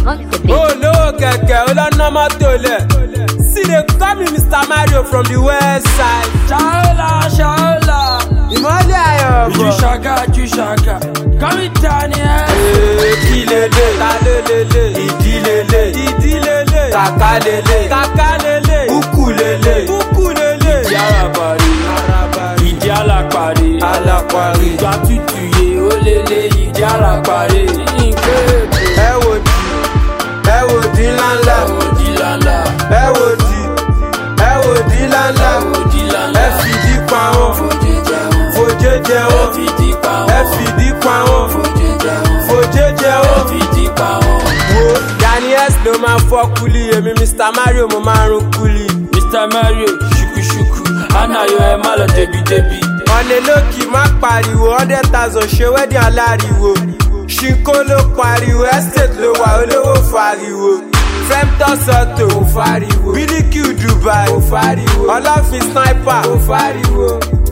on the beat. olówó kẹ̀kẹ́ olọ́nà mọ́tò lẹ̀ see dey call me mr mario from the west side. Shaola, Shaola, ìmọ̀lẹ̀ ayọ̀ Ju bọ̀. Shaka, Ju Shaka, Kami Tani, Ee, kí lele ta lé lele ìdí lele ìdí lele kàkà lele kàkà lele kúkú lele kúkú lele. Ìdí Arabari, Arabari, Ìdí Alapari, Alapari. Ìgbà tútù yé ó lélẹ̀ Ìdí Alapari, Nkébè, ẹ wò di ẹ wò di ńláńlá Òdì Lala, ẹ wò di ẹ wò di ńláńlá Òdì Lala, ẹ fìdí pa wọn Fòjé jẹun, fòjé jẹ wọn Fìdí pa ẹ wọn, fìdí pa wọn Fòjé jẹun, fòjé jẹ wọn. Fìdí pa wọn. wo daniels ló máa fọ́ kúlì èmi mr mario mo máa rún kúlì. Mr. Mario, ṣùkúṣùkú, Anayo ẹ má lọ débi-débi. ọ̀nẹ́ lókì má pariwo hundred thousand ṣe wedding aláriwo ṣìnkó ló pariwo estate ló wà olówó fariwo femtos auto ò fariwo bílíkì dubai ò fariwo ọlọ́fin sniper ò fariwo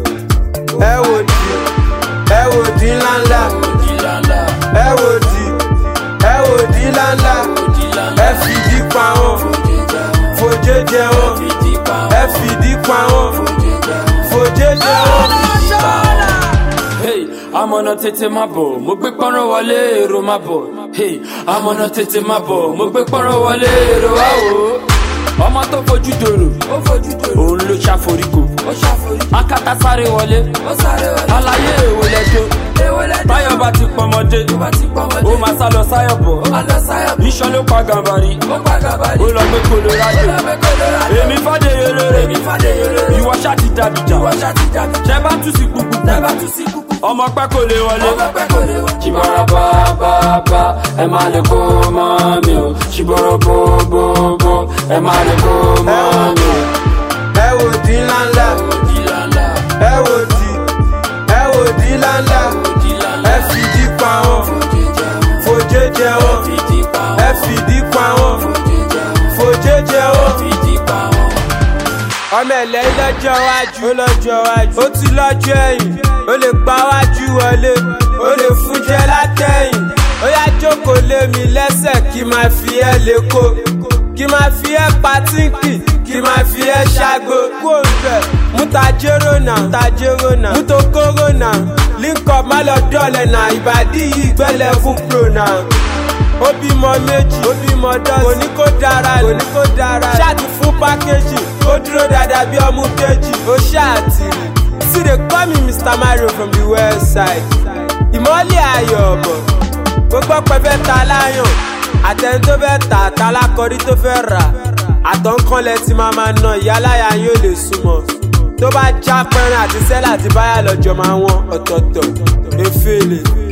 ẹ wò di ẹ wò di ńláńlá Òdì Lala, ẹ wò di ẹ wò di ńláńlá Òdì Lala, ẹ fìdí pa wọn Fòjé jẹun, fòjé jẹ wọn Fìdí pa ẹ wọn, fìdí pa wọn Fòjé jẹun. fòjé jẹ wọn. Hey, amọ̀nà tètè má bọ̀, mo gbé pọ́nrọ́ wọlé èrò má bọ̀. Hey, amọ̀nà tètè má bọ̀, mo gbé pọ́nrọ́ wọlé èrò wá wò ó. Ọmọ tó fojú dòrò, ó fojú dòrò, òun ló ṣàforíkò. Ó ṣàforíkò. Akátá sáré wọlé, ó sáré wọlé. Aláyé èwo lẹ́jọ́, èwo lẹ́jọ́. Báyọ̀ bá ti pọmọdé, ó bá ti pọmọdé. Ó máa sá lọ sáyọ̀ bọ̀, ó máa lọ sáyọ̀ bọ̀. Iṣan ló pa gàmbàrí, ó pa gàmbàrí. Ó lọ gbé Colorado, ó lọ gbé Colorado. Èmi fàdéyé lóore, èmi fàdéyé lóore. Ìwọ ṣá ti dàbíjà, ìwọ ṣá ti dàbíjà. Ṣé bá tún sí kúkú, ṣé bá tún sí kúkú. Ọmọ pẹ́ kò lè wọlé, ọmọ pẹ́ kò lè wọlé. Ṣìbọ̀rọ̀ bá bá bá, ẹ má lè kó mọ́ mi o. Ṣìbọ̀rọ̀ bó bó bó, ẹ má lè kó mọ́ mi o. ẹ wò di ńláńlá Òdì lálá, ẹ wò di ẹ wò di ńláńlá òdì lálá. ẹ fìdí pa wọn Fòjé jẹun, fòjé jẹ wọn fìdí pa ẹ wọn. fìdí pa wọn Fòjé jẹun, fòjé jẹ wọn. fìdí pa wọn. ọmọ ẹ̀lẹ́ lọ́jọ́ iwájú ó lọ́jọ́ iwájú ó ti lọ́jọ́ ẹ̀yìn ó lè pa wájú wọlé ó lè fún jẹ látẹ̀yìn ó yá jókòó lé mi lẹ́sẹ̀ kí máa fi ẹ́ lékò kí máa fi ẹ́ patínkì kí máa fi ẹ́ ṣàgbó kó ń bẹ̀ mú tajérò náà tajérò náà mú tokóró náà link up má lọ dọ́ọ̀lẹ̀ náà ìbàdí yìí gbẹ́lẹ̀ fún pro náà ó bímọ méjì ó bímọ dọ́sì kò ní kó dára kò ní kó dára ṣáàtì fún pákéjì ó dúró dáadáa bí ọmú kejì ó ṣáàtì rí sí dey call me mr mario from the west side ìmọ̀lẹ̀ ayọ̀ ọ̀bọ̀ gbogbo pẹ̀fẹ́ ta láyàn àtẹni tó fẹ́ tà àtàlákọ̀rí tó fẹ́ rà àtọ̀nkànlẹ̀ tí máa máa ná ìyáláyà yóò lè súnmọ́ tó bá já pẹ́rẹ́ àti sẹ́là àti báyà lọ́jọ́ máa wọ́n ọ̀tọ̀ọ̀tọ̀ efele